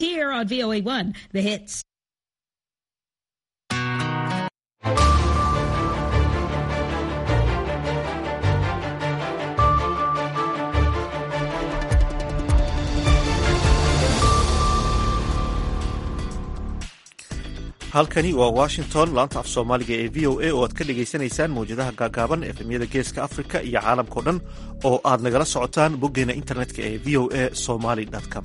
Here on VOA1, the hits. halkani waa washington laanta af soomaaliga ee v o a oo aad ka dhagaysanaysaan mawjadaha gaagaaban efemyada geeska afrika iyo caalamkao dhan oo aad nagala socotaan boggeena internetka ee v o a somaly com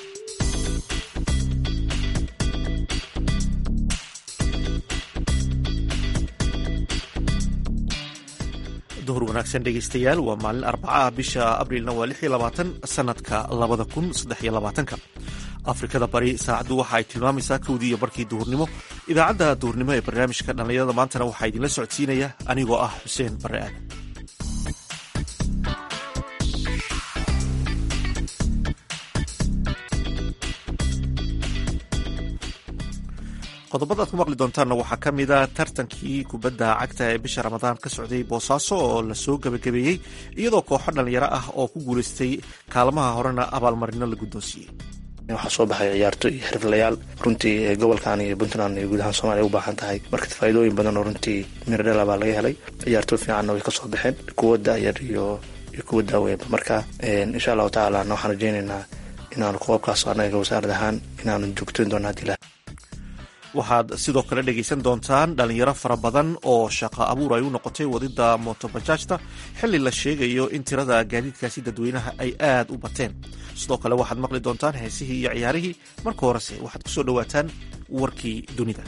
duhur wanaagsan dhegaystayaal waa maalin arbacaah bisha abriilna waa lix iyo labaatan sanadka labada kun saddex iyo labaatanka afrikada bari saacaddu waxa ay tilmaamaysaa kowdii iyo barkii duhurnimo idaacadda duhurnimo ee barnaamijka dhallinyarada maantana waxaa idinla socodsiinaya anigoo ah xuseen barre aadan qodobada aad ku maqli doontaanna waxaa ka mid a tartankii kubadda cagta ee bisha ramadaan ka socday boosaaso oo lasoo gebagabeeyey iyadoo kooxo dhallinyaro ah oo ku guulaystay kaalmaha horena abaalmarino la guddoonsiiyey waxaa soo baxay ciyaarto iyo xirfadlayaal runtii gobolkan iyo puntland iyo guud ahaan soomaliya u baahan tahay marka faa'iidooyin badan oo runtii miradhela baa laga helay ciyaarto fiicanna way kasoo baxeen kuwa daayar iyo iyo kuwa daaweynba marka insha allahu tacaalana waxaan rajeynaynaa inaanu koobkaas anaga wasaarad ahaan inaanu joogtoyn doono hadii ilaha waxaad sidoo kale dhegaysan doontaan dhalinyaro fara badan oo shaqo abuur ay u noqotay wadida motobajaajta xilli la sheegayo in tirada gaadiidkaasi dadweynaha ay aad u bateen sidoo kale waxaad maqli doontaan heesihii iyo ciyaarihii marka horese waxaad ku soo dhowaataan warkii dunida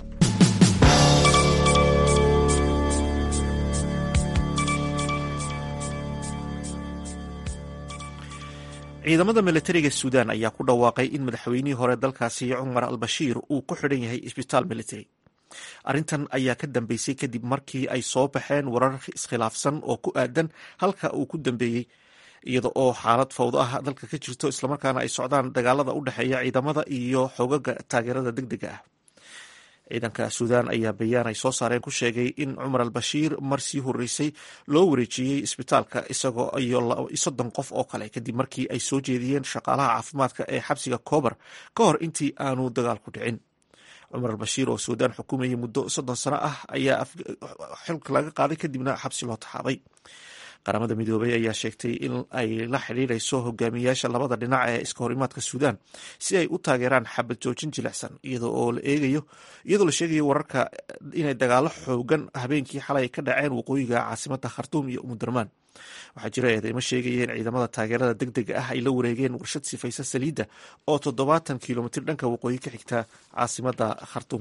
ciidamada milatariga suudaan ayaa ku dhawaaqay in madaxweynihii hore dalkaasi cumar al bashiir uu ku xidhan yahay isbitaal military arrintan ayaa ka dambeysay kadib markii ay soo baxeen warar iskhilaafsan oo ku aadan halka uu ku dambeeyey iyada oo xaalad fawdo ah dalka ka jirto islamarkaana ay socdaan dagaalada u dhexeeya ciidamada iyo xogaga taageerada deg dega ah ciidanka suudaan ayaa bayaan ay soo saareen ku sheegay in cumar al bashiir mar sii horeysay loo wareejiyey isbitaalka isagoo iyo soddon qof oo kale kadib markii ay soo jeediyeen shaqaalaha caafimaadka ee xabsiga koobar ka hor intii aanu dagaalku dhicin cumar al bashiir oo suudaan xukumayay muddo soddon sano ah ayaa xilka laga qaaday kadibna xabsi loo taxaabay qaramada midoobay ayaa sheegtay in ay la xidhiidrayso hogaamiyayaasha labada dhinac ee iska horimaadka suudaan si ay u taageeraan xabad joojin jilicsan iyadoo la eegayo iyadoo la sheegayo wararka inay dagaalo xoogan habeenkii xalay ka dhaceen waqooyiga caasimada khartuum iyo umudarmaan waxaa jira eedeymo sheegayeen ciidamada taageerada deg dega ah ay la wareegeen warshad sifaysa saliidda oo toddobaatan kilomitir dhanka waqooyi ka xigta caasimada khartuum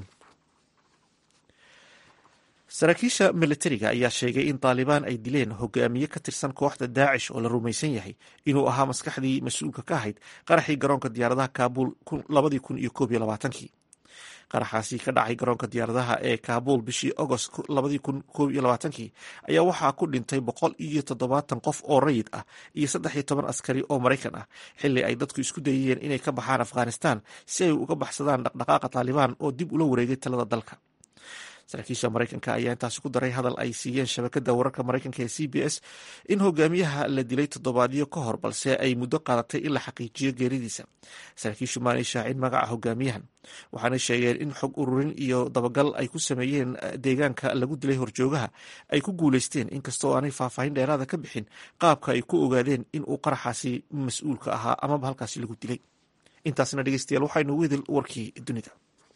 saraakiisha militariga ayaa sheegay in taalibaan ay dileen hogaamiye ka tirsan kooxda daacish oo la rumaysan yahay inuu ahaa maskaxdii mas-uulka ka ahayd qaraxii garoonka diyaaradaha kaabul labadii kun iyo koob iyo labaatankii qaraxaasi ka dhacay garoonka diyaaradaha ee kaabul bishii agost labadii kun koob iyo labaatankii ayaa waxaa ku dhintay boqol iyo toddobaatan qof oo rayid ah iyo saddex iyo toban askari oo maraykan ah xilli ay dadku isku dayayeen inay ka baxaan afghanistan si ay uga baxsadaan dhaqdhaqaaqa taalibaan oo dib ula wareegay talada dalka saraakiisha maraykanka ayaa intaasi ku daray hadal ay siiyeen shabakada wararka maraykanka ee c b s in hogaamiyaha la dilay toddobaadyo ka hor balse ay muddo qaadatay in la xaqiijiyo geeridiisa saraakiishu maanay shaacin magaca hogaamiyahan waxaanay sheegeen in xog ururin iyo dabagal ay ku sameeyeen deegaanka lagu dilay horjoogaha ay ku guuleysteen inkastoo aanay faahfaahin dheeraada ka bixin qaabka ay ku ogaadeen in uu qaraxaasi mas-uulka ahaa amaba halkaasi lagu dilay intaasna dhegeystayaal waxaynu wedel warkii dunida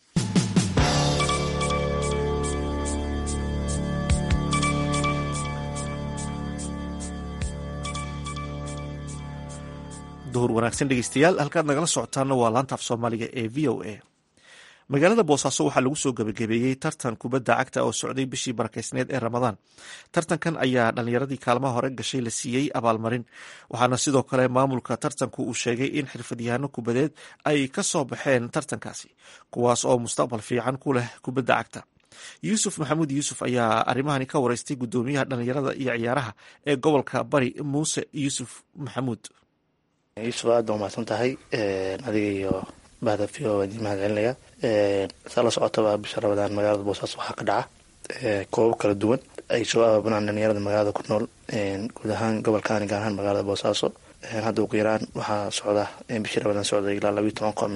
duhur wanaagsan dhegeystayaal halkaad nagala socotaana waa laanta af soomaaliga ee v o a magaalada boosaaso waxaa lagu soo gebagabeeyey tartan kubadda cagta oo socday bishii barakeysneed ee ramadaan tartankan ayaa dhallinyaradii kaalmaha hore gashay la siiyey abaalmarin waxaana sidoo kale maamulka tartanku uu sheegay in xirfadyahaano kubadeed ay ka soo baxeen tartankaasi kuwaas oo mustaqbal fiican ku leh kubadda cagta yuusuf maxamuud yuusuf ayaa arrimahani ka wareystay guddoomiyaha dhallinyarada iyo ciyaaraha ee gobolka bari muuse yuusuf maxamuud yuusuf aada waa mahadsan tahay adiga iyo bahda v o waan idin mahad celinaya saa la socotaba bisha ramadaan magaalada boosaaso waxaa ka dhaca koobab kala duwan ay soo abaabunaan dhalinyarada magaalada ku nool guud ahaan gobolkaani gaar ahaan magaalada boosaaso hadda ugu yaraan waxaa socda bishii ramadaan socday ilaa labiiyo toban koob meelahaas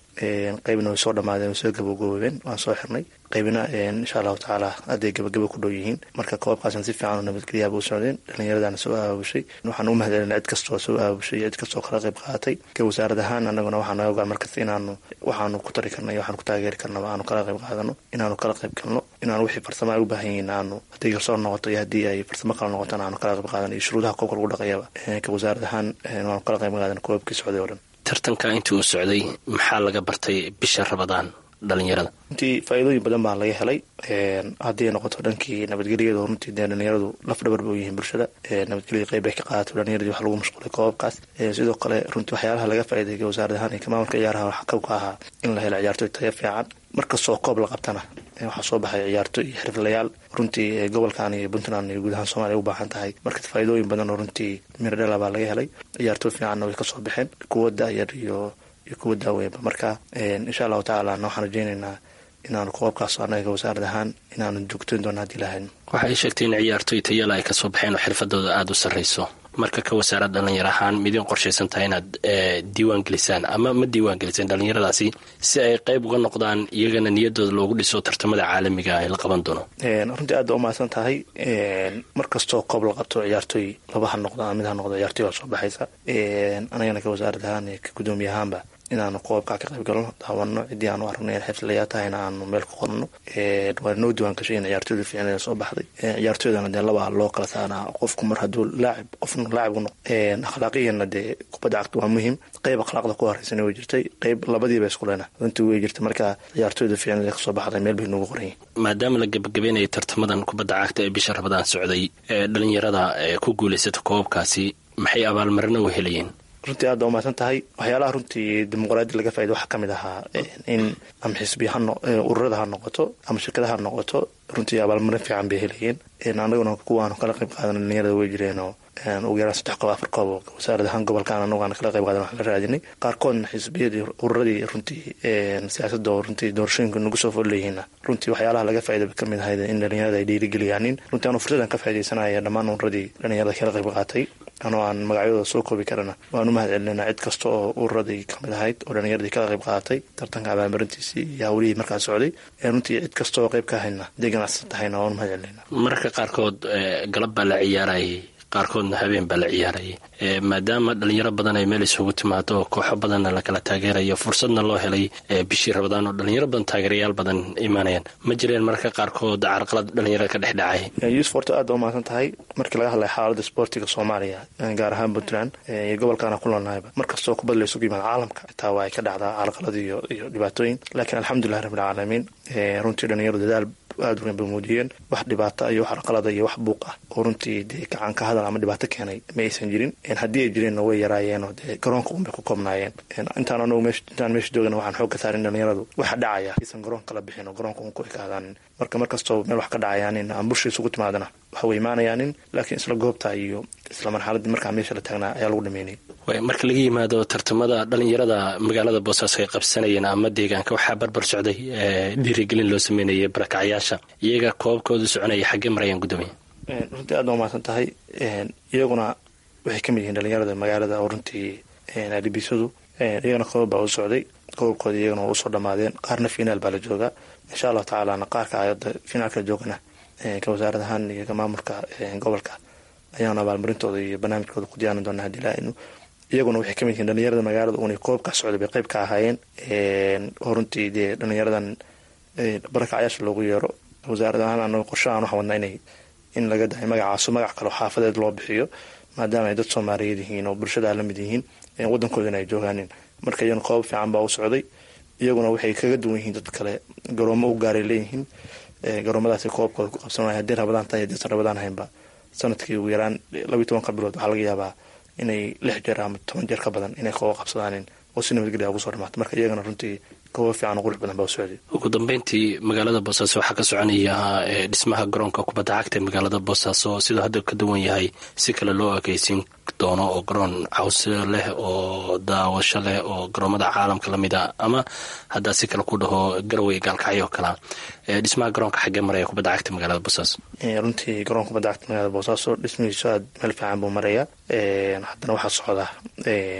qaybna way soo dhamaadeen way soo gabagaboobeen waan soo xirnay qaybna insha allahu tacaala hadday gabagabo ku dhow yihiin marka koobkaasna si fiican oo nabadgelyaaba u socdeen dhallinyaradana soo aabushay waxaan u mahadcelina cid kastoo soo aabushay cid kastoo kala qayb qaadatay ka wasaarad ahaan anaguna waxaa naga ogaan markasta inaanu waxaanu ku tari karna iyo waxaanu ku taageeri karnaba aanu kala qayb qaadano inaanu kala qayb galno inaanu wixii farsamo ay u baahan yihiin aanu hadday garsoor noqoto iyo haddii ay farsamo kala noqotona aanu kala qayb qaadano iyo shuruudaha koobka lagu dhaqayaba ka wasaarad ahaan waanu kala qayb qaadana koobkii socday oo dhan tartanka intii uu socday maxaa laga bartay bisha rabadaan dhalinyarada runtii faa-iidooyin badan baa laga helay haddii ay noqoto dhankii nabadgelyada runtii dee dhalinyaradu laf dhabar ba u yihiin bulshada nabadgelyada qeyb ay ka qaadato dhalinyaradii wax lagu mashquulay koobabkaas sidoo kale runtii waxyaalaha laga faa'iideeyay wasaarad ahaan iyo maamulka ciyaaraha waxaa kabka ahaa in la helo ciyaartoy tayo fiican markastoo koob la qabtana waxaa soo baxay ciyaartoy iyo xirflayaal runtii gobolkan iyo puntland iyo guud ahaan soomaliya u baahan tahay marka faa-iidooyin badan oo runtii miradhela baa laga helay ciyaartoy fiicanna way kasoo baxeen kuwa da-yar iyo iyo kuwa daaweynba marka insha allahu tacaala waxaan rajeyneynaa inaanu koobkaas anaga wasaarad ahaan inaanu joogtoyn doona hadii lahayn waxa ay sheegtay in ciyaartoy tayala ay kasoo baxeen oo xirfadooda aada u sarreyso marka ka wasaarad dhalinyar ahaan midiin qorshaysan tahay inaad diiwaan gelisaan ama ma diiwaan gelisaan dhalinyaradaasi si ay qeyb uga noqdaan iyagana niyadooda loogu dhiso tartamada caalamiga ay la qaban doono runtii aad ba umahadsan tahay mar kastoo koob la qabto ciyaartoy laba ha noqdo ama mid ha noqdo ciyaartoy baa soo baxaysa anagana ka wasaarad ahaan iyo ka gudoomiye ahaanba inaanu koobkaa ka qayb galno daawano ciddii aanu aragno in xiflayaa tahayna aanu meel ku qorno waa noo diiwaan gashay in ciyaartooyda fiicneeda soo baxday ciyaartooydana dee laba loo kala saaraa qofku mar hadduu laacib qofna laacibku noq akhlaaqiyana dee kubadda cagta waa muhiim qeyb akhlaaqda ku horeysana way jirtay qeyb labadiiba isku lena runtii way jirtay marka ciyaartooyda fiicneeda kasoo baxday meel bay noogu qoran yihin maadaama la gabagabeynaya tartamadan kubadda cagta ee bisha rabadaan socday ee dhalinyarada ku guulaysata koobabkaasi maxay abaalmarino u helayeen runtii aad ba umahadsan tahay waxyaalaha runtii dimuqraadi laga faaida waxaa kamid ahaa in ama xisbiya ururada ha noqoto ama shirkadaha ha noqoto runtii abaalmarin fiican bay helayeen anaguna kuwaanu kala qayb qaadan dhalinyarada way jireenoo ugu yaraan saddex koob afar koob oo wasaarad ahaan gobolkan anagu aan kala qayb qaadan waxaan la raadinay qaarkoodna xisbiyadii ururadii runtii siyaasadda oo runtii doorashooyinka nagu soo fool leeyihiinna runtii waxyaalaha laga faaida bay kamid ahayd in dhalinyarada ay dhiirigeliyaanin runtii aanu fursadan ka faaidaysanaya dhammaan ururadii dhalinyarada kala qayb qaatay anoo aan magacyadooda soo koobi karana waan u mahad celinayna cid kasta oo ururadii kamid ahayd oo dhalinyaradii kala qayb qaadatay tartanka abaalmarintiisii iyo hawlihii markaa socday runtii cid kasta oo qayb ka hayna haday ganacsan tahayna waan u mahad celinayna mararka qaarkood galab baa la ciyaarayay qaarkoodna habeen baa la ciyaarayay maadaama dhalinyaro badan ay meel isugu timaado kooxo badanna lakala taageerayo fursadna loo helay bishii rabadaan oo dhalinyaro badan taageerayaal badan imaanayaan ma jireen mararka qaarkood carqalad dhalinyarada ka dhex dhacay yuusuf horta aad ba umahadsan tahay markii laga hadlay xaalada sportiga soomaaliya gaar ahaan puntland iyo gobolkaana ku noolnahayba mar kastoo kubad la isugu yimaado caalamka xitaa waa ay ka dhacdaa carqalad iyo iyo dhibaatooyin laakiin alxamdulilahi rabbilcaalamiin runtii dhalinyaro dadaal aada weyn bay muujiyeen wax dhibaata iyo wax arqalada iyo wax buuq ah oo runtii dee gacan ka hadal ama dhibaato keenay ma aysan jirin haddii ay jireenna way yaraayeenoo dee garoonka unbay ku koobnaayeen intaan anagu intaan meesha joogana waxaan xoog ka saarin dhalinyaradu waxa dhacaya aysan garoon kala bixin oo garoonka un ku ekaadaanin marka mar kastoo meel wax ka dhacayaanin ama bulsha isugu timaadana waxa way imaanayaanin laakiin isla goobta iyo isla marxaladii markaa meesha la taagnaa ayaa lagu dhameynay marka laga yimaado tartamada dhalinyarada magaalada boosaaso ay qabsanayeen ama deegaanka waxaa barbar socday dhiirigelin loo sameynayay barakacyaasha iyaga koobkooda soconaya xaggee marayaan guddoomiya runtii aad ba umahadsan tahay iyaguna waxay kamid yihiin dhalinyarada magaalada oo runtii adibisadu iyagana koob baa u socday koobkooda iyagana waa usoo dhamaadeen qaarna finaal baa la joogaa insha allahu tacaalana qaarka ayada finaalka joogana ka wasaarad ahaan iyo ka maamulka gobolka ayaanu abaalmarintooda iyo barnaamijkooda ku diyaarin doonaa hadii laanu iyaguna waxay kamid yihiin dhalinyarada magaalada unay koobkaa socday bay qayb ka ahaayeen oo runtii dee dhalinyaradan barakacyaasha loogu yeero wasaarad ahaan anaga qorshahaan waxaa wadnaa inay in laga dahay magacaaso magac kaleo xaafadeed loo bixiyo maadaama ay dad soomaaliyeed yihiin oo bulshada la mid yihiin wadankoodana ay joogaanin marka iyagana qoobab fiican baa u socday iyaguna waxay kaga duwan yihiin dad kale garoomo u gaaray leeyihiin garoomadaas koobkooda ku qabsanay haddii rabadaan tahay haddiisan rabadaan haynba sanadkii ugu yaraan labiyi tobanka bilood waxaa laga yaabaa inay lix jeer ama toban jeer ka badan inay kooba qabsadaanin oo si nabadgelya ugu soo dhamaata marka iyagana runtii kooba fiican oo qurux badan baa u socday ugu dambeyntii magaalada boosaaso waxaa ka soconaya dhismaha garoonka kubadda cagta ee magaalada boosaaso sidoo hadda ka duwan yahay si kale loo ekeysiin doono oo garoon cawse leh oo daawasho leh oo garoomada caalamka lamid a ama haddaa si kale ku dhaho garawey gaalkacyo oo kalea dhismaha garoonka xaggee maraya kubadda cagta magaalada boosaaso runtii garoonka kubadda cagta magaalada boosaaso dhismihiisu aad meel fiican buu maraya haddana waxaa socda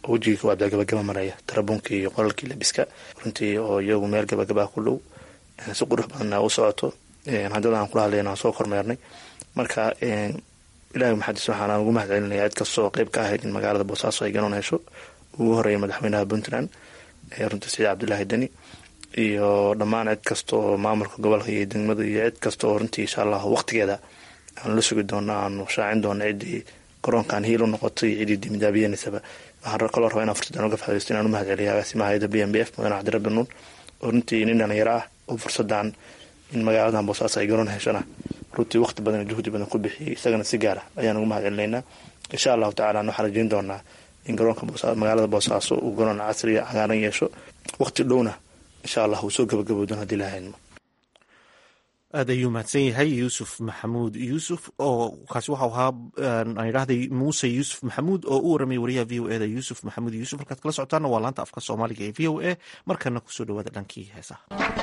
wejigii koowaad baa gabagaba maraya tarabuunkii iyo qolalkii labiska runtii oo iyagu meel gabagabaa ku dhow si qurux badanna u socoto haddada aan kula hadlayna waan soo kormeernay marka ilahi maxadis waxaan ugu mahad celinaya cid kastoo qeyb ka ahayd in magaalada boosaaso ay ganoon hesho ugu horeeya madaxweynaha puntland runtii saciid cabdulaahi deni iyo dhammaan cid kasta oo maamulka gobolka iyo degmada iyo cid kasta oo runtii insha allah waqtigeeda aanu la sugi doono aanu shaacin doono ciddii garoonkan hiil u noqotay iyo ciddii dimidaabiyenaysaba waxaan kaloo rabaa inaan fursadan uga faaidaysto inaan u mahad celiya agaasimaha hayada b m b f mudane cabdirabbi nuun oo runtii nin dhalinyaro ah oo fursadan in magaaladan boosaaso ay garoon heshana runtii waqti badan iyo juhdi badan ku bixiyay isagana si gaara ayaan ugu mahad celinaynaa insha allahu tacala waxaan rajeyn doonaa in garoonka magaalada boosaaso uu garoon casriya cagaaran yeesho waqti dhowna insha allah uu soo gabagabowdan haddii lahaynmo aad ayuu mahadsan yahay yuusuf maxamuud yuusuf oo kaasi waxau ahaa aan idhahday muuse yuusuf maxamuud oo u waramay wariyaha v o eda yuusuf maxamuud yuusuf markaad kala socotaana waa laanta afka soomaaliga ee v o a markana kusoo dhawaada dhankii heesaha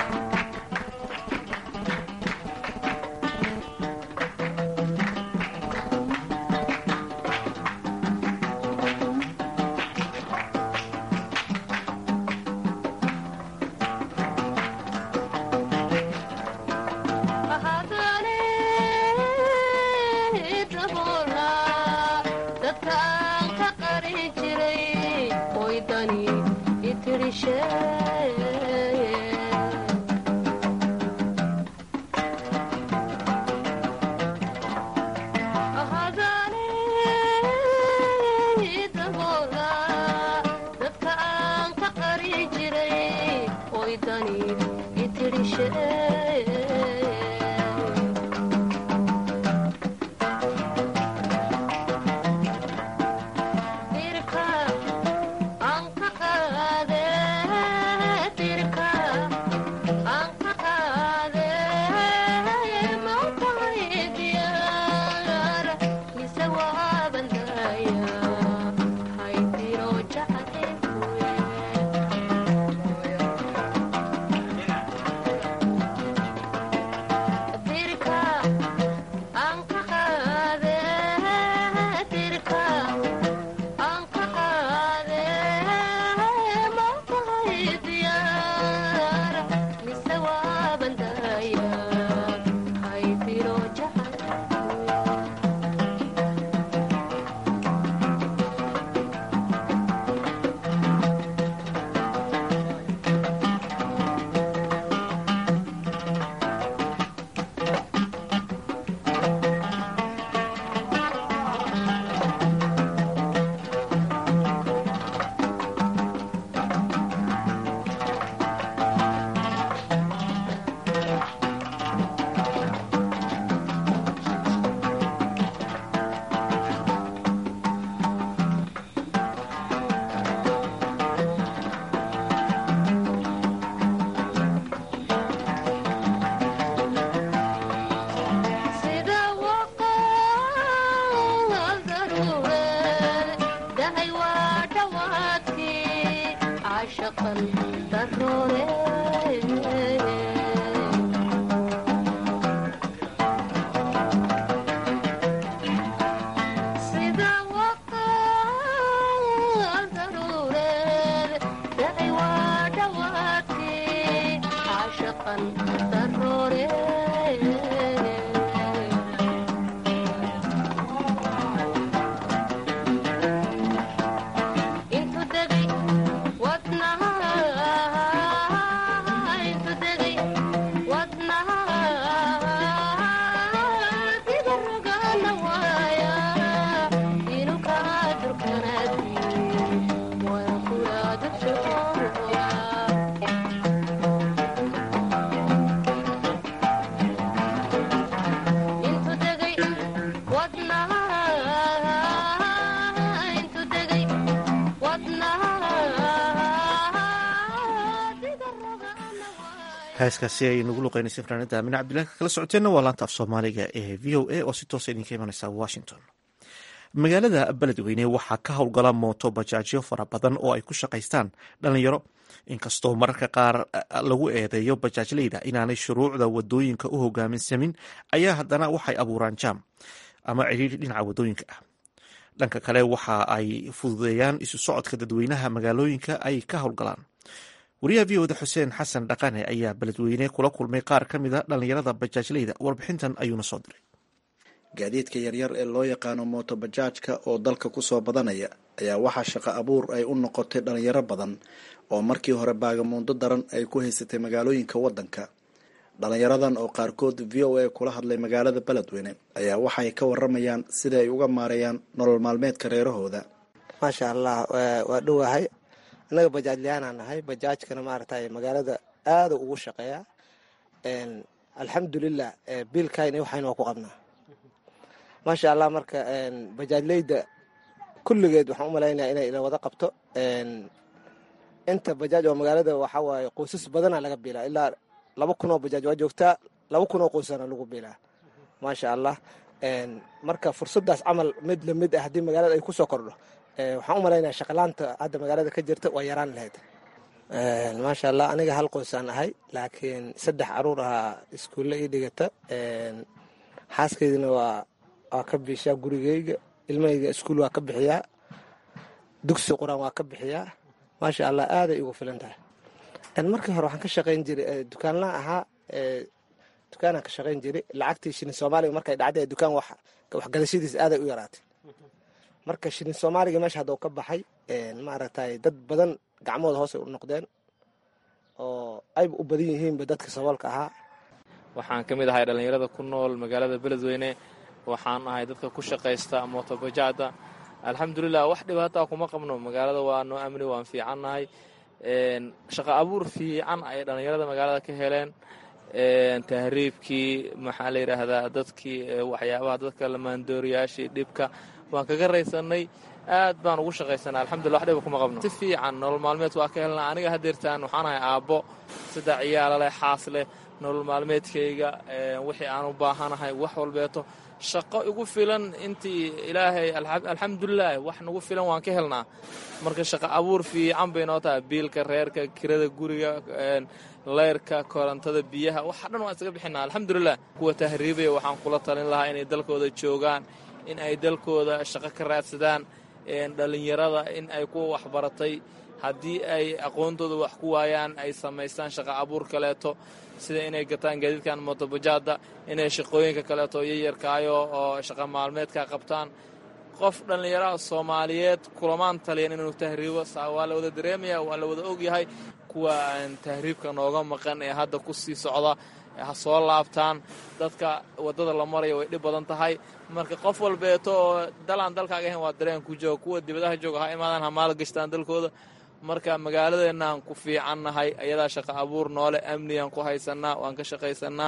heeskaasi ay nagu luqeynaysa fanaanada amine cabdillahi kala socoteenna waa laanta af soomaaliga ee v o a oo si toosa idinka imaneysa washington magaalada beledweyne waxaa ka howlgala mooto bajaajyo fara badan oo ay ku shaqaystaan dhalinyaro inkastoo mararka qaar lagu eedeeyo bajaajleyda inaanay shuruucda wadooyinka u hogaaminsamin ayaa haddana waxay abuuraan jaam ama cidhiiri dhinaca wadooyinka ah dhanka kale waxa ay fududeeyaan isu socodka dadweynaha magaalooyinka ay ka howlgalaan wariyaha v oda xuseen xasan dhaqane ayaa beledweyne kula kulmay qaar ka mid a dhallinyarada bajaajleyda warbixintan ayuuna soo diray gaadiidka yaryar ee loo yaqaano mooto bajaajka oo dalka kusoo badanaya ayaa waxaa shaqo abuur ay u noqotay dhalinyaro badan oo markii hore baagamuundo daran ay ku haysatay magaalooyinka waddanka dhalinyaradan oo qaarkood v o a kula hadlay magaalada beledweyne ayaa waxay ka waramayaan sida ay uga maareeyaan nolol maalmeedka reerahooda maasha allah waa dhowahay annaga bajaajlayaanaa nahay bajaajkana maaragtay magaalada aada ugu shaqeeya alxamdulilah biilkayna waxayna waa ku qabnaa maasha allah marka bajaajleyda kulligeed waxaan u malaynaya inay ila wada qabto inta bajaaj oo magaalada waxaa waaye qoysas badana laga biilaa ilaa laba kun oo bajaaj waa joogtaa laba kun oo qoysana lagu biilaa maasha allah marka fursadaas camal mid lamid ah haddii magaalada ay kusoo kordho waxaan u malaynaya shaqalaanta hadda magaalada ka jirta waa yaraan lahayd maasha allah aniga hal qoysaan ahay laakiin saddex caruur ahaa iskuulle ii dhigata xaaskaydina waa waa ka biishaa gurigeyga ilmahayga iskuul waa ka bixiyaa dugsi qur-aan waa ka bixiyaa maasha allah aaday igu filan tahay markii hore waxaan ka shaqayn jiray dukaanlaha ahaa dukaanaan ka shaqayn jiray lacagtii shilin soomaaliga markay dhacday dukaan waxgadashadiisa aaday u yaraatay marka shilin soomaaliga meesha hadda u ka baxay maaragtay dad badan gacmooda hoosay u noqdeen oo ayba u badan yihiinba dadka saboolka ahaa waxaan ka mid ahay dhallinyarada ku nool magaalada beledweyne waxaan ahay dadka ku shaqaysta mootobajaada alxamdulilah wax dhibaataa kuma qabno magaalada waa noo amni waan fiicannahay shaqo abuur fiican ay dhallinyarada magaalada ka heleen tahriibkii maxaa la yidhaahdaa dadkii waxyaabaha dadka lamaandooriyaashii dhibka waan kaga raysanay aad baan ugu shaqaysanaa alxamdullah wax dhiba kuma qabno si fiican nolol maalmeed waa ka helnaa aniga hadeertaan waxaan ahay aabbo saddex ciyaala leh xaas leh nolol maalmeedkayga wixii aan u baahanahay wax walbeeto shaqo igu filan intii ilaahay alxamdulilah wax nagu filan waan ka helnaa marka shaqo abuur fiican bay noo tahay biilka reerka kirada guriga leyrka korontada biyaha waxa dhan waan isaga bixinaa alxamdulilah kuwa tahriibaya waxaan kula talin lahaa inay dalkooda joogaan in ay dalkooda shaqo ka raadsadaan dhallinyarada in ay kuwa waxbaratay haddii ay aqoontooda wax ku waayaan ay samaystaan shaqo abuur kaleeto sida inay gataan gaadiidkan mootobajaada inay shaqooyinka kaleeto yayarkaayo oo shaqa maalmeedka qabtaan qof dhallinyaraha soomaaliyeed kulamaan taliyan inuu tahriibo waa la wada dareemaya waa la wada ogyahay kuwa aan tahriibka nooga maqan ee hadda ku sii socda ha soo laabtaan dadka waddada la maraya way dhib badan tahay marka qof walbeeto oo dalaan dalkaaga ahayn waa dareen ku jooga kuwa dibadaha jooga ha imaadaan ha maal gashtaan dalkooda marka magaaladeennaaan ku fiicannahay ayadaa shaqo abuur noole amnigaan ku haysanaa waan ka shaqaysanaa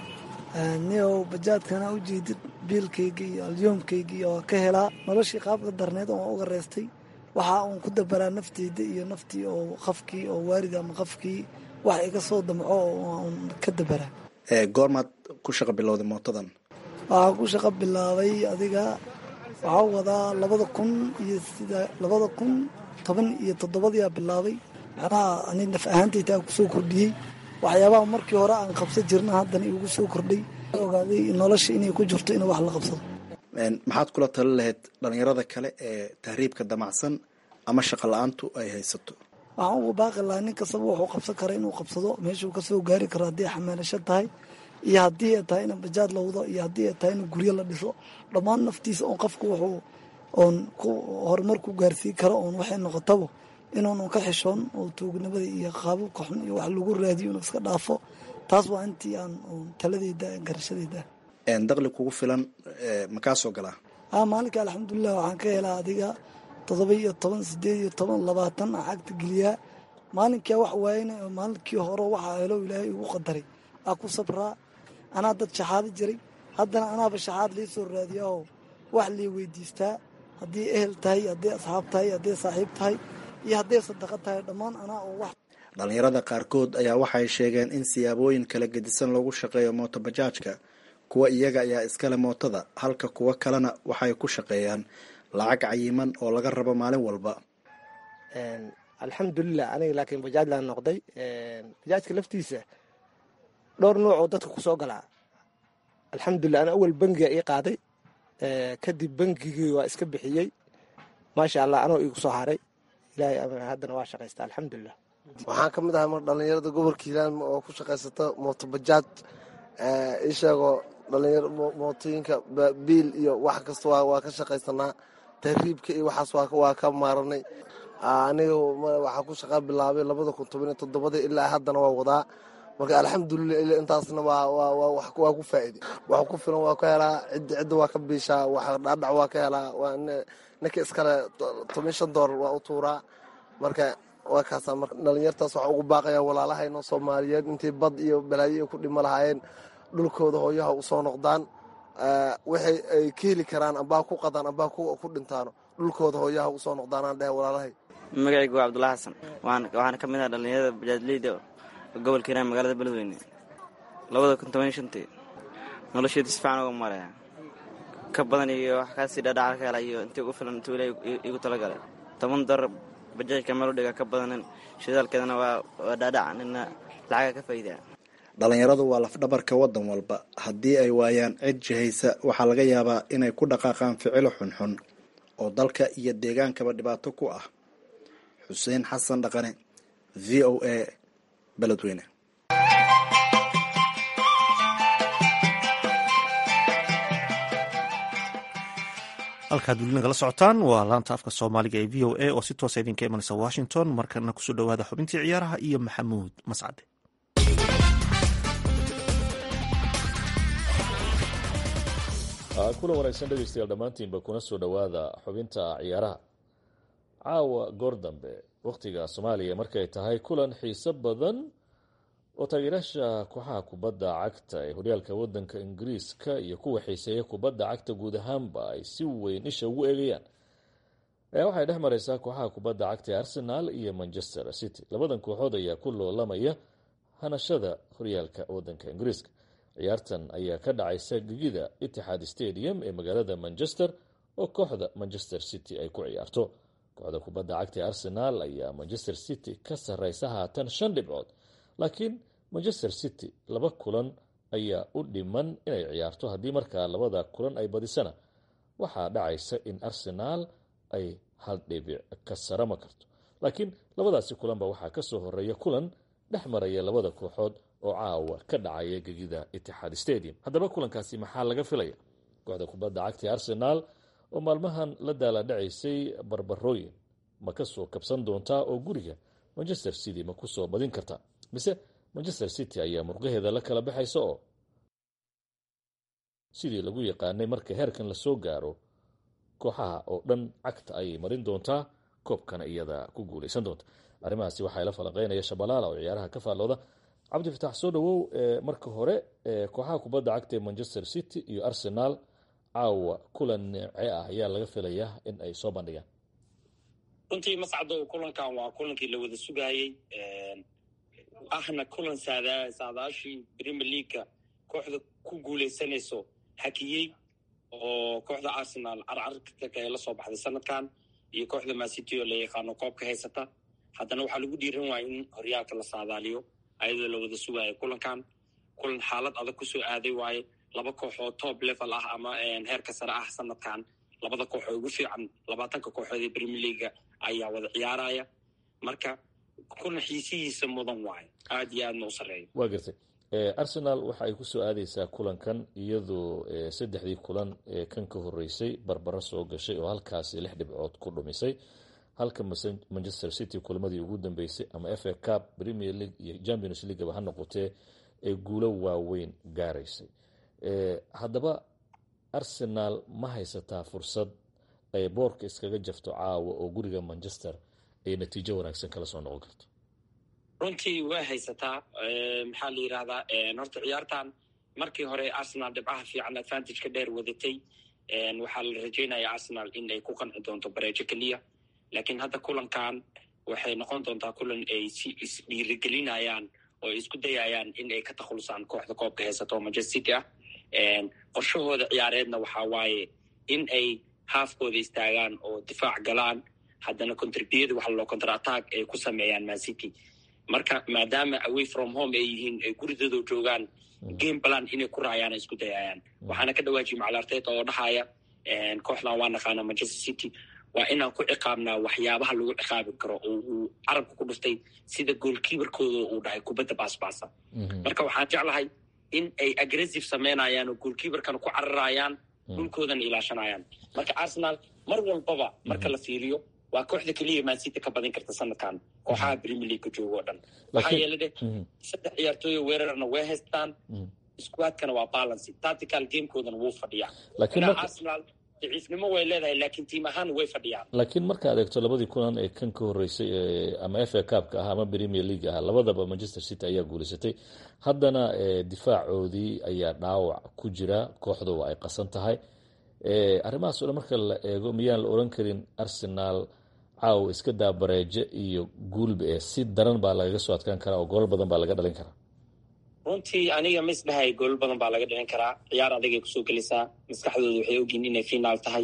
niow bajaadkana u jeedid biilkayga iyo alyoomkayga iyo waa ka helaa noloshii qaabka darneed oo uga reestay waxaa uun ku dabaraa nafteyda iyo naftii oo qafkii oo waarid ama qafkii wax iga soo damco oo un ka dabaraa goormaad ku shaqa bilowday mootadan waxaa ku shaqo bilaabay adiga waxaa wadaa labada kun iyo sida labada kun toban iyo toddobadiyaa bilaabay macnaha ani naf ahaantaytaa kusoo kordhiyey waxyaabaha markii hore aan qabsan jirna haddana igu soo kordhay ogaaday nolosha inay ku jirto in wax la qabsado maxaad kula tali lahayd dhallinyarada kale ee tahriibka damacsan ama shaqa la-aantu ay haysato waxaan uga baaqi lahaa nin kastaba wuxuu qabsan kara inuu qabsado meeshuu kasoo gaari karo haddii xamaalasho tahay iyo haddii ay tahay in bajaad la wado iyo haddii ay tahay in guryo la dhiso dhammaan naftiisa oon qofku wuxuu oon ku horumar ku gaarsii karo oon waxay noqotaba inuunu ka xishoon oo tuugnimada iyo qaababka xun iyo wax lagu raadiyo inuu iska dhaafo taas waa intii aan taladeyda garashadeyda daqli kugu filan makaa soo galaa a maalinka alxamdulilah waxaan ka helaa adiga toddoba iyo toban sideed iyo toban labaatan aan cagta geliyaa maalinkaa wax waayana maalinkii hore waxaa helo ilaahay igu qadaray aa ku sabraa anaa dad shaxaado jiray haddana anaaba shaxaad lii soo raadiyaoo wax lii weydiistaa haddii ehel tahay haddii asxaab tahay haddii saaxiib tahay iyo hadday sadaqa tahay dhammaan anaa oo wax dhallinyarada qaarkood ayaa waxay sheegeen in siyaabooyin kala gedisan loogu shaqeeyo mootobajaajka kuwa iyaga ayaa iskale mootada halka kuwa kalena waxay ku shaqeeyaan lacag cayiman oo laga rabo maalin walba alxamdulilah aniga laakiin bajaajlaan noqday bajaajka laftiisa dhowr nuuc oo dadka kusoo galaa alxamdulilah ana awal bangiga ii qaaday kadib bangigii waa iska bixiyey maasha allah anoo igu soo haray ilaahay amar haddana waa shaqaysta alxamdulilah waxaan ka mid ahay mar dhallinyarada gobolka hiilaan oo ku shaqaysata mootobajaaj isheegoo dhalinyaro mootooyinka biil iyo wax kasta waa ka shaqaysanaa tahriibka iyo waxaas waa ka maaranay aniga waxaa ku shaqaa bilaabay labada kun toban iyo toddobada ilaa haddana waa wadaa marka alxamdulilah ila intaasna waa ku faa'iday wax ku filan waa ka helaa cidda cidda waa ka biishaa wax dhaadhac waa ka helaa ninka iskale toban shan doolar waa u tuuraa marka waa kaasaa marka dhalinyartaas waxaa ugu baaqaya walaalahayno soomaaliyeed intay bad iyo balaayo ay ku dhimo lahaayeen dhulkooda hooyaha u soo noqdaan waxay ay ka heli karaan ambaa ku qadaan ambaa ku dhintaano dhulkooda hooyaha u soo noqdaanaan dheh walaalahay magacaygu waa cabdulla xasan waxaana ka mid ah dhallinyarada bajaajleyda gobolka hiiraan magaalada beledweyne labada kun toban iyo shantii nolosheeda si fiican uga maraya ka badan iyo wax kaasii dhaadhaca ka hela iyo intii ugu filan intuu ilaah igu talagalay toban dar bajaajka meel u dhiga ka badanin shidaalkeedana waa dhaadhaca nina lacaga ka faa'iidaa dhalinyaradu waa lafdhabarka waddan walba haddii ay waayaan cid jihaysa waxaa laga yaabaa inay ku dhaqaaqaan ficilo xunxun oo dalka iyo deegaankaba dhibaato ku ah xuseen xasan dhaqane v o a beledweyne halkaad weli nagala socotaan waa laanta afka soomaaliga ee v o a oo si toosa idinka imanaysa washington markana kusoo dhowaada xubintii ciyaaraha iyo maxamuud mascade kulan wanaagsan dhegeystayaal dhammaantiinba kuna soo dhowaada xubinta ciyaaraha caawa goor dambe wakhtiga soomaaliya markay tahay kulan xiiso badan oo taageerayaasha kooxaha kubadda cagta ee horyaalka wadanka ingiriiska iyo kuwa xiiseeya kubadda cagta guud ahaanba ay si weyn isha ugu eegayaan ayaa waxay dhex mareysaa kooxaha kubadda cagta ee arsenal iyo manchester city labadan kooxood ayaa ku loolamaya hanashada horyaalka wadanka ingiriiska ciyaartan ayaa ka dhacaysa gegida itixaad stadium ee magaalada manchester oo kooxda manchester city ay ku ciyaarto kooxda kubadda cagta ee arsenal ayaa manchester city ka sareysa haatan shan dhibcood laakiin manchester city laba kulan ayaa u dhiman inay ciyaarto haddii markaa labada kulan ay badisana waxaa dhacaysa in arsenaal ay hal dhibic ka sarama karto laakiin labadaasi kulanba waxaa kasoo horeeya kulan dhex maraya labada kooxood oo caawa ka dhacaya gegida itixaad stadium haddaba kulankaasi maxaa laga filaya kooxda kubadda cagta ee arsenaal oo maalmahan la daaladhacaysay barbarooyin ma kasoo kabsan doontaa oo guriga manchester city ma kusoo badin kartaa mise manchester city ayaa murqaheeda la kala baxaysa oo sidii lagu yaqaanay marka heerkan lasoo gaaro kooxaha oo dhan cagta ayay marin doontaa koobkana iyada ku guuleysan doonta arrimahaasi waxaa la falanqeynaya shabalaala oo ciyaaraha ka faallooda cabdifatax soo dhawow marka hore kooxaha kubadda cagta ee manchester city iyo arsenal caawa kulan neece ah ayaa laga filayaa in ay soo bandhigaan runtii mascado kulankan waa kulankii la wada sugaayey ahna kulan saadaashii premier leagueka kooxda ku guuleysanayso hakiyey oo kooxda arsenal carcarka ee lasoo baxday sanadkan iyo kooxda masity oo la yaqaano koobka haysata haddana waxaa lagu dhiiran waaya in horyaalka la saadaaliyo ayadoo la wada sugaayo kulankan kulan xaalad adag kusoo aaday waaye laba koox oo top level ah ama heerka sare ah sanadkan labada koox oo ugu fiican labaatanka kooxood ee premier leaga ayaa wada ciyaaraya marka kulan xiisihiisa mudan waayo aada iyo aadna u sarreeyo waa gartay arsenal waxa ay kusoo aadeysaa kulankan iyadoo saddexdii kulan ee kan ka horeysay barbaro soo gashay oo halkaasi lix dhibcood ku dhumisay halka manchester city kulamadii ugu dambeysay ama f a cup premier league iyo champions leagueba ha noqotee ee guulo waaweyn gaaraysay haddaba arsenal ma haysataa fursad ay boorka iskaga jafto caawa oo guriga manchester ay natiijo wanaagsan kala soo noqon karto runtii way haysataa maxaa la yidhahdaa horta ciyaartan markii hore arsenal dhibcaha fiican advantage ka dheer wadatay waxaa la rajeynaya arsenal in ay ku qanci doonto bareejo keliya laakiin hadda kulankan waxay noqon doontaa kulan ay si isdhiirigelinayaan oo ay isku dayayaan in ay ka takhulusaan kooxda koobka haysato oo manchester city ah qorshahooda ciyaareedna waxaa waaye in ay haafkooda istaagaan oo difaac galaan haddana contribiyada waxa loo counter attack ay ku sameeyaan man city marka maadaama away from home ay yihiin ay guridooda joogaan game balan inay ku raayaan ay isku dayayaan waxaana ka dhawaajiye macalaarteed oo dhahaya kooxdan waa naqaana manchester city waa inaan ku ciqaabnaa waxyaabaha lagu ciqaabi karo oo uu carabka ku dhuftay sida goolkiibarkooda uu dhahay kubadda baasbaasa marka waxaan jeclahay in ay aggressive sameynayaan oo goolkiibarkana ku cararayaan dhulkoodana ilaashanayaan marka arsenal mar walbaba marka la fiiriyo waa kooxda keliya mancity ka badin karta sanadkan kooxaha premier leagueka jooga oo dhan waxaa yeele dheh saddex ciyaartooyo weerarna way haystaan squadkana waa balancy tactical gamekoodana wuu fadhiyaa marka arsenal daciifnimo way leedahay laakiin tiim ahaan way fadhiyaan laakiin markaad eegto labadii kulan ee kan ka horeysay ama f a cupka ah ama premier league ah labadaba manchester city ayaa guuleysatay haddana difaacoodii ayaa dhaawac ku jira kooxdu ay qasan tahay arrimahaas o dhan marka la eego miyaan la oran karin arsenal caawa iska daa bareeje iyo guulba ee si daran baa lagaga soo adkaan karaa oo goolal badan baa laga dhalin karaa runtii aniga ma isdhahay goolal badan baa laga dhalin karaa ciyaar adagay kusoo gelaysaa maskaxdooda waxay ogyihin inay finaal tahay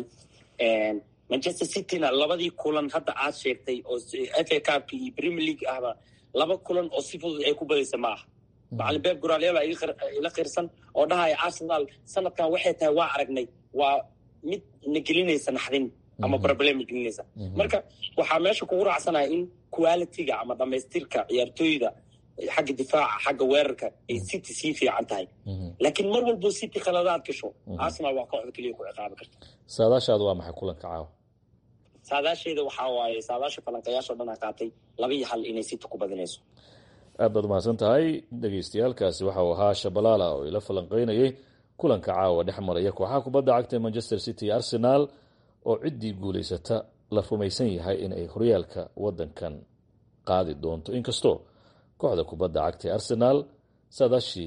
manchester cityna labadii kulan hadda aad sheegtay oo f a cupka iyo premier league ahba laba kulan oo si fudud ay ku badaysa ma aha macalin beeb guraalyaal ila qirsan oo dhahaya arsenal sanadkan waxay tahay waa aragnay waa mid na gelinaysa naxdin ama problem na gelinaysa marka waxaa meesha kugu raacsanaya in quality-ga ama dhamaystirka ciyaartooyda xagga difaaca xagga weerarka ay city sii fiican tahay laakiin mar walbo city khaladaad gasho arsenal waa kooxda keliya ku ciqaabi karta saadaashaadu waa maxay kulanka caawa saadaasheeda waxaa waaye saadaasha falanqayaasho dhan a qaatay laba iyo hal inay city ku badinayso aad baad umahadsan tahay dhegeystayaalkaasi waxa uu ahaa shabalaala oo ila falanqeynayay kulanka caawa dhex maraya kooxaha kubadda cagta ee manchester city iyo arsenal oo ciddii guulaysata la rumaysan yahay inay horyaalka wadankan qaadi doonto inkastoo kooxda kubadda cagta ee arsenal saadaashii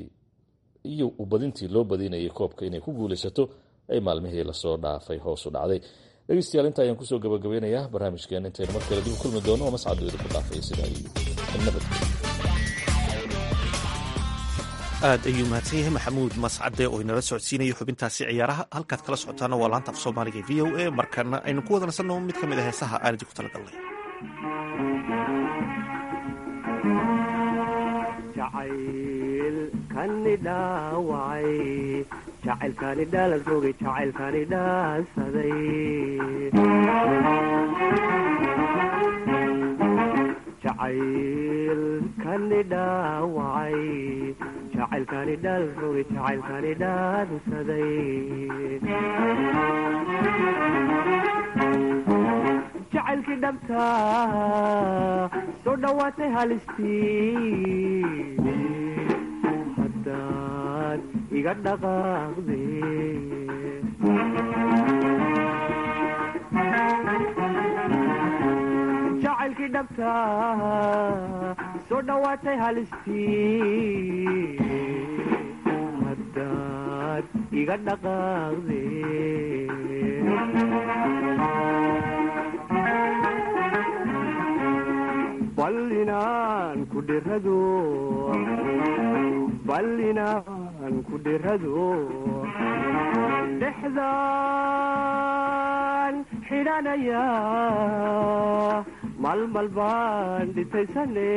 iyo ubadintii loo badinayay koobka inay ku guulaysato ay maalmihii lasoo dhaafay hoos u dhacday dhegeystayaal inta ayaan kusoo gabagabeynayaa barnaamijkeen intaynu mar kale dib u kulmi doono oo mascadu idinku dhaafay sidaa iyo nabad aad ayuu mahadsan yahay maxamuud mascade oo inala socodsiinaya xubintaasi ciyaaraha halkaad kala socotaana waa laanta af soomaaliga v o a markana aynu ku wada nasanno mid ka mid a heesaha aan idinku talagalnay jacaylkani dhaawacay jacaylkani dhaalan rogay jacaylkani dhaansaday jacaylkani dhaawacay jacaylkani dhaalan rogay jacaylkani dhaansaday jacaylkii dhabta soo dhowaatay halistii haddaad iga dhaqaaqde jacaylkii dhabta soo dhowaatay halistii haddaad iga dhaqaaqde bal inaan ku dhirado bal inaan ku dhirado dhexdaan xidhanaya malmal baan dhitaysane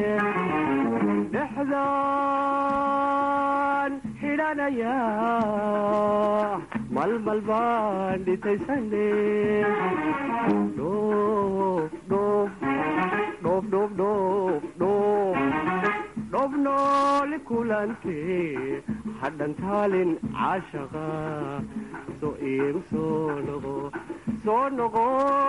dhexdaan xidhanaya malmal baan dhitaysane dhoof dhoof dhoof dhoof dhoof dhoof dhoof nooli kulante hadhan taalin caashaqa soo iigu soo noqo soo noqo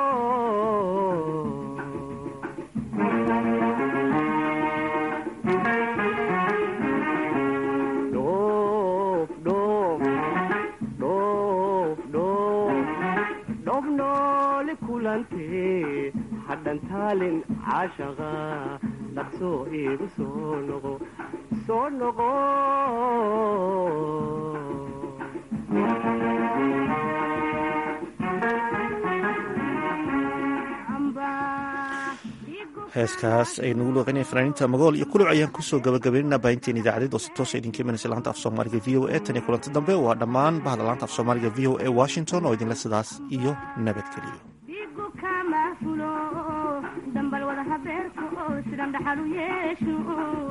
dhoof dhoof dhoof dhoof dhoof nooli kulante hadhan taalin caashaqa dhaqsoo iigu soo noqo soo noqo heeskaas ay nagu looqinaya fanaaniinta magool iyo kuluc ayaan kusoo gabagabeynana baahinteen idaacadeed oo si toosa idinka imanaysa laanta af soomaaliga v o a tan iyo kulanti dambe waa dhammaan bahda laanta af soomaaliga v o a washington oo idinle sidaas iyo nabadgeliyo dambal wada habeerka oo sidan dhaxal u yeesho